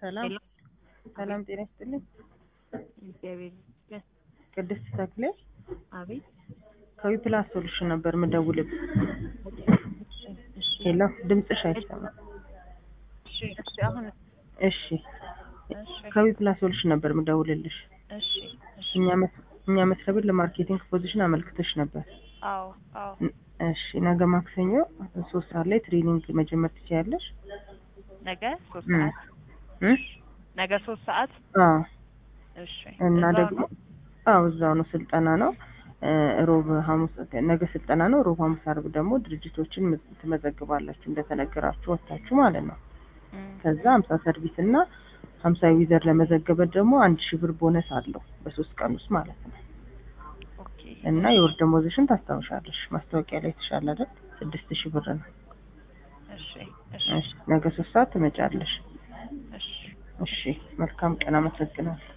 ሰላም ሄሎ ሰላም፣ ጤና ይስጥልኝ። እግዚአብሔር ይመስገን። ቅድስት ተክሌ አቤት ከዊፕላስ ሶሉሽን ነበር ምደውልብ። እሺ ሄሎ፣ ድምፅሽ አይሰማም። እሺ እሺ አሁን እሺ፣ እሺ ከዊፕላስ ሶሉሽን ነበር ምደውልልሽ። እሺ እሺ እኛ መስ- እኛ መስሪያ ቤት ለማርኬቲንግ ፖዚሽን አመልክተሽ ነበር። አዎ አዎ ን- እሺ፣ ነገ ማክሰኞ ሶስት ሰዓት ላይ ትሬኒንግ መጀመር ትችያለሽ። ነገ ሶስት እም። ሰዓት እም? ነገ ሶስት ሰዓት አዎ እሺ እና እዛው ደግሞ ነው? አዎ እዛው ነው ስልጠና ነው። እ፣ ሮብ ሐሙስ ነገ ስልጠና ነው። ሮብ ሐሙስ፣ አርብ ደግሞ ድርጅቶችን ም- ትመዘግባላችሁ እንደተነገራችሁ ወጥታችሁ ማለት ነው። እም። ከዛ ሀምሳ ሰርቪስ እና ሀምሳ ዩዘር ለመዘገበ ደግሞ አንድ ሺህ ብር ቦነስ አለው በሶስት ቀን ውስጥ ማለት ነው። ኦኬ እና የወር ደመወዝሽን ታስታውሻለሽ። ማስታወቂያ ላይ ተሻለ አይደል? ስድስት ሺህ ብር ነው። እሺ እሺ እሺ ነገ ሶስት ሰዓት ትመጫለሽ። እሺ እሺ መልካም ቀን። አመሰግናለሁ።